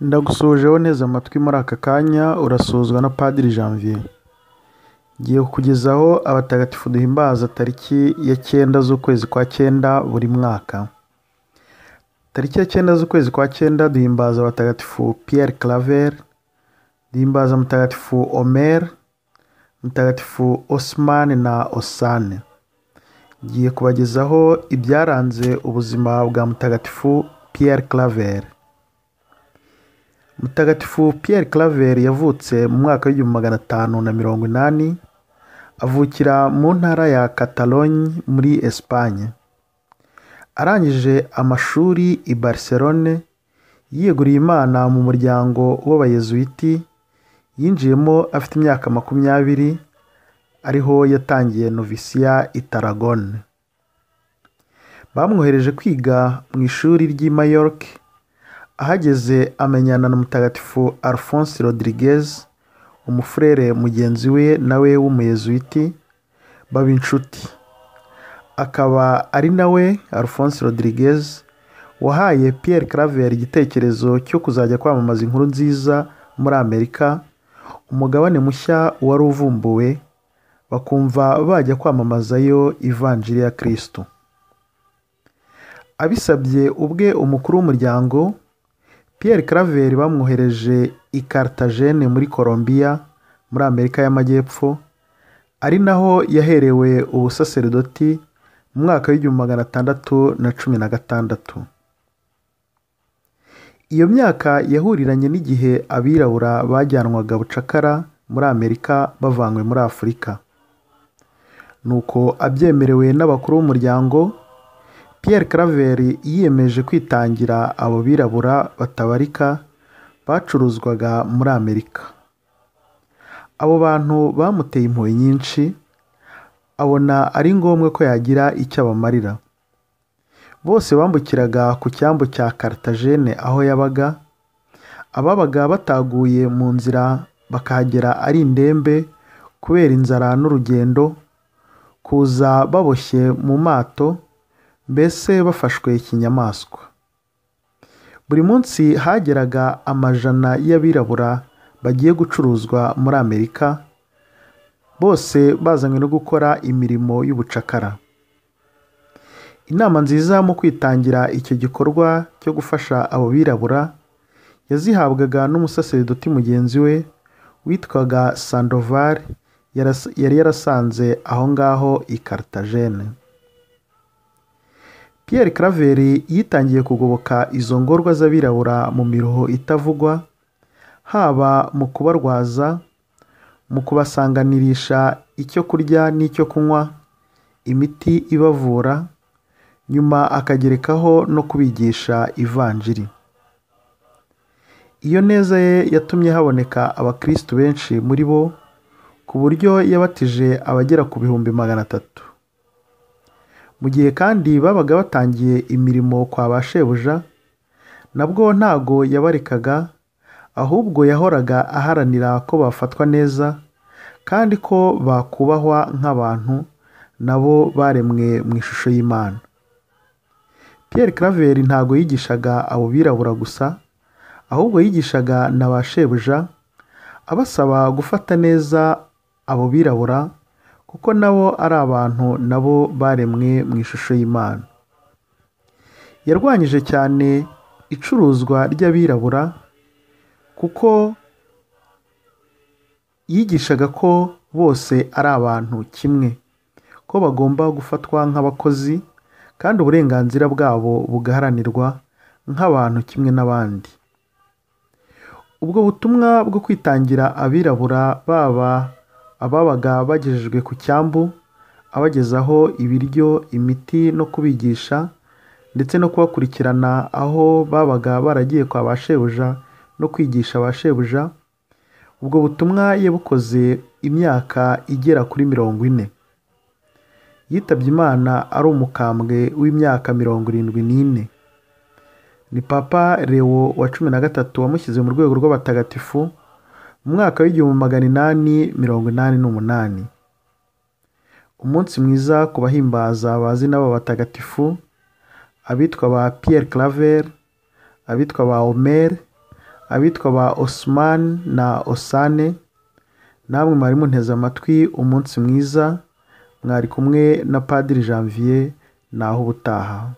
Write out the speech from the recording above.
ndagusujeho neza amatwi muri aka kanya urasozwa na padiri janvier ngiye kukugezaho abatagatifu duhimbaza tariki ya cyenda z'ukwezi kwa cyenda buri mwaka tariki ya cyenda z'ukwezi kwa cyenda duhimbaza abatagatifu pierre claver duhimbaza mutagatifu omer mutagatifu osman na osane ngiye kubagezaho ibyaranze ubuzima bwa mutagatifu pierre claver mutagatifu pierre claver yavutse mu mwaka w'igihumbi magana atanu na mirongo inani avukira mu ntara ya catalogne muri esipanye arangije amashuri i barcelone yiyeguriye imana mu muryango w'abayezuwiti yinjiyemo afite imyaka makumyabiri ariho yatangiye novisiya i taragone bamwohereje kwiga mu ishuri ry'i mayoruke ahageze amenyana na mutagatifu alphonse rodirigez umufurere mugenzi we nawe w'umuyezuwiti baba inshuti akaba ari nawe alphonse rodirigez wahaye Pierre claver igitekerezo cyo kuzajya kwamamaza inkuru nziza muri amerika umugabane mushya wari uvumbuwe bakumva bajya kwamamazayo ivanjiri ya kirisitu abisabye ubwe umukuru w'umuryango Pierre Claver bamwohereje i Cartagena muri Colombia muri Amerika y'Amajyepfo ari naho yaherewe ubusaserdoti mu mwaka w'igihumbi magana atandatu na cumi na gatandatu iyo myaka yahuriranye n'igihe abirabura bajyanwaga bucakara muri Amerika bavanywe muri Afurika nuko abyemerewe n'abakuru b'umuryango Pierre Claver yiyemeje kwitangira abo birabura batabarika bacuruzwaga muri Amerika abo bantu bamuteye impuhwe nyinshi abona ari ngombwa ko yagira icyo abamarira bose bambukiraga ku cyambu cya Cartagena aho yabaga ababaga bataguye mu nzira bakahagera ari indembe kubera inzara n'urugendo kuza baboshye mu mato mbese bafashwe ikinyamaswa buri munsi hageraga amajana y'abirabura bagiye gucuruzwa muri amerika bose bazanywe no gukora imirimo y'ubucakara inama nziza mu kwitangira icyo gikorwa cyo gufasha abo birabura yazihabwaga n'umusaseridoti mugenzi we witwaga sandoval yari yarasanze aho ngaho i Cartagena. Pierre Claver yitangiye kugoboka izo ngorwa z'abirabura mu miruho itavugwa haba mu kubarwaza mu kubasanganirisha icyo kurya n'icyo kunywa imiti ibavura nyuma akagerekaho no kubigisha ivanjiri iyo neza ye yatumye haboneka abakirisitu benshi muri bo ku buryo yabatije abagera ku bihumbi magana atatu mu gihe kandi babaga batangiye imirimo kwa ba shebuja nabwo ntago yabarekaga ahubwo yahoraga aharanira ko bafatwa neza kandi ko bakubahwa nk'abantu nabo baremwe mu ishusho y'imana Pierre Claver ntago yigishaga abo birabura gusa ahubwo yigishaga na ba shebuja abasaba gufata neza abo birabura kuko nabo ari abantu nabo baremwe mu ishusho y'imana yarwanyije cyane icuruzwa ry'abirabura kuko yigishaga ko bose ari abantu kimwe ko bagomba gufatwa nk'abakozi kandi uburenganzira bwabo bugaharanirwa nk'abantu kimwe n'abandi ubwo butumwa bwo kwitangira abirabura baba ababaga bagejejwe ku cyambu abagezaho ibiryo imiti no kubigisha ndetse no kubakurikirana aho babaga baragiye kwa ba shebuja no kwigisha ba shebuja ubwo butumwa yabukoze imyaka igera kuri mirongo ine yitabye imana ari umukambwe w'imyaka mirongo irindwi n'ine ni papa Leo wa cumi na gatatu wamushyize mu rwego rw'abatagatifu mu mwaka w'igihumbi magana inani mirongo inani n'umunani umunsi mwiza ku bahimbaza bazi n'aba batagatifu abitwa ba Pierre Claver abitwa ba Omer abitwa ba Osman na Osane namwe mwari munteze amatwi umunsi mwiza mwari kumwe na padiri Janvier naho ubutaha